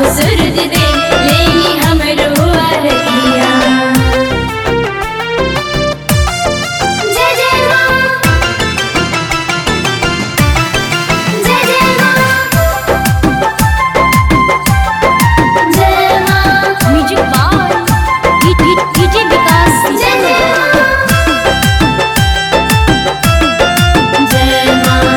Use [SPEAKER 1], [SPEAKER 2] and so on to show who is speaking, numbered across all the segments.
[SPEAKER 1] हो सूरज दे लेनी हमरो अरगिया जय जय माँ जय जय माँ जय माँ म्यूजिक बार डीजे विकास जय जय माँ जय माँ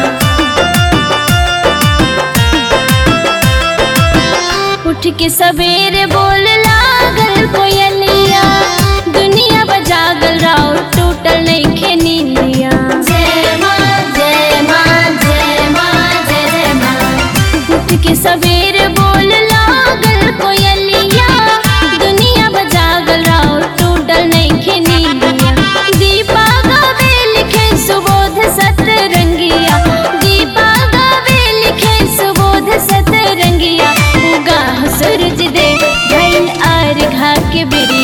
[SPEAKER 1] उठ के सवेरे बोल लागल कोयलिया दुनिया बजागल राव टूटल नइखे नींदिया जय माँ जय माँ जय माँ जय जय माँ उठ के सवेरे बोल लागल कोयलिया दुनिया बजागल राव टूटल नइखे नींदिया दीपा गावे लिखे सुबोध सतरंगिया दीपा गावे लिखे सुबोध सतरंगिया उगा सूरज दे भैल आर घा के बिर